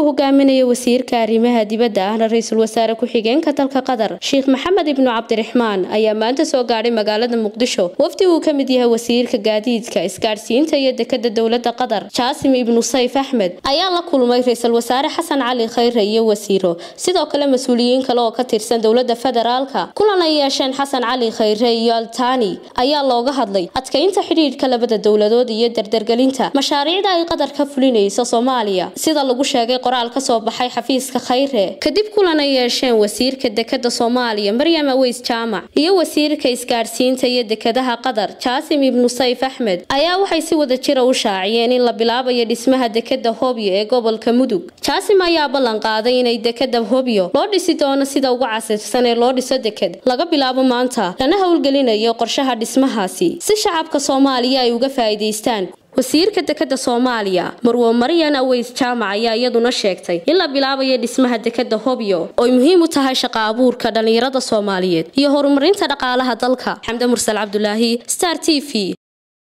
uu hogaaminayo wasiirka arrimaha dibadda ahna ra-iisul wasaare ku-xigeenka dalka qatar sheekh maxamed ibnu cabdiraxmaan ayaa maanta soo gaadhay magaalada muqdisho wafdi uu ka mid yahay wasiirka gaadiidka isgaadhsiinta iyo dekada dowlada qatar jaasim ibnu sayf axmed ayaa la kulmay ra-iisul wasaare xasan cali khayre iyo wasiiro sidoo kale mas-uuliyiin kale oo ka tirsan dowlada federaalka kulan ay yeesheen xasan cali khayre iyo altani ayaa looga hadlay adkaynta xidhiidhka labada dowladood iyo dardargelinta mashaariicda ay qatar ka fulinaysa soomaaliya sida lagu sheegay qoraal ka soo baxay xafiiska khayre kadib kulan ay yeesheen wasiirka dekada soomaaliya maryam aweys jaamac iyo wasiirka isgaadhsiinta iyo dekadaha qatar jaasim ibnu sayf axmed ayaa waxay si wada jira u shaaciyeen in la bilaabayo dhismaha dekada hobyo ee gobolka mudug jaasim ayaa ballan qaaday inay dekada hobyo loo dhisi doono sida ugu casirsan ee loo dhiso deked laga bilaabo maanta lana howlgelinayo qorshaha dhismahaasi si shacabka soomaaliya ay uga faa'iidaystaan wasiirka dekada soomaaliya marwo maryan aweys jaamac ayaa iyaduna sheegtay in la bilaabayo dhismaha dekada hobyo ooy muhiim u tahay shaqa abuurka dhallinyarada soomaaliyeed iyo horumarinta dhaqaalaha dalka xamde mursal cabdulaahi star t v